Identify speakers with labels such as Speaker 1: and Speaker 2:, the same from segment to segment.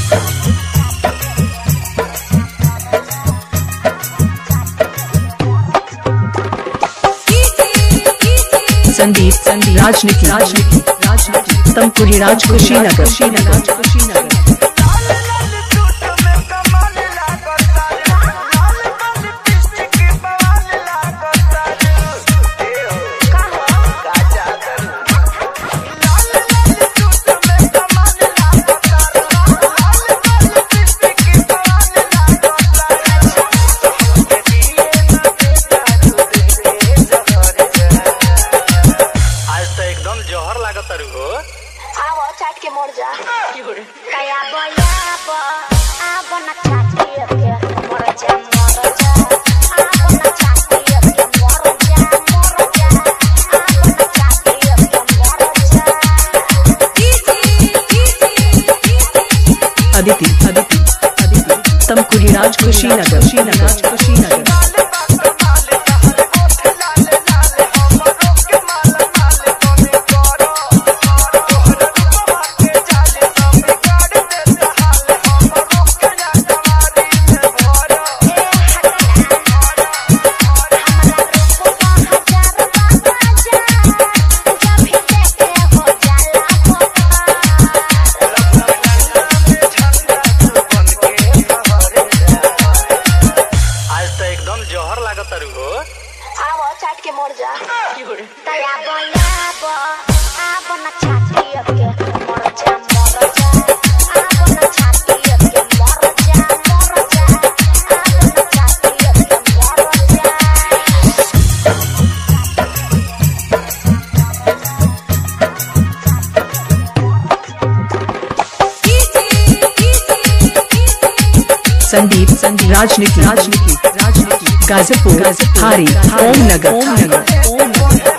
Speaker 1: संदीप संदीप राजनीति राजनीति राजनीति तमकुरी राज कुशीनगर कुशीनगर कुशीनगर
Speaker 2: आज तो एकदम जहर लागत तारू हो
Speaker 3: आवो चाट के मोड़ जा कया बयाब आब न चाटी के मोर जा मोर जा आब न चाटी के मोर जा मोर जा आब न चाटी के मोर जा
Speaker 1: अदिति अदिति अदिति तमकुरी राज कुशीनगर कुशीनगर कुशीनगर
Speaker 2: आज तो एकदम जहर लागत तारू हो
Speaker 3: आवो चाट के मोड़ जा कया बयाब आब न चाटी के मोर जा मोर जा आब न चाटी के मोर जा मोर जा आब न चाटी के मोर जा
Speaker 1: संदीप संदीप राजनीति राजनीति राजनीति गाजीपुर हारी ओम नगर ओम नगर ओम नगर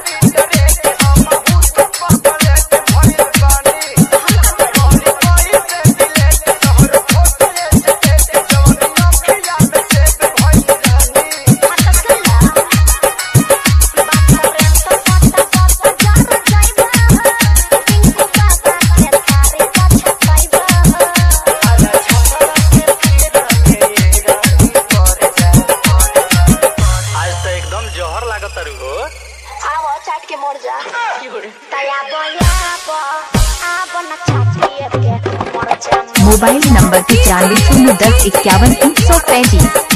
Speaker 2: आज तो एकदम जहर लागत तारू हो
Speaker 3: आवो चाट के मोड़ जा कया बयाब आब न चाटी के मोर जा
Speaker 4: मोबाइल नंबर पचानवे शून्य दस इक्यावन तीन सौ पैंतीस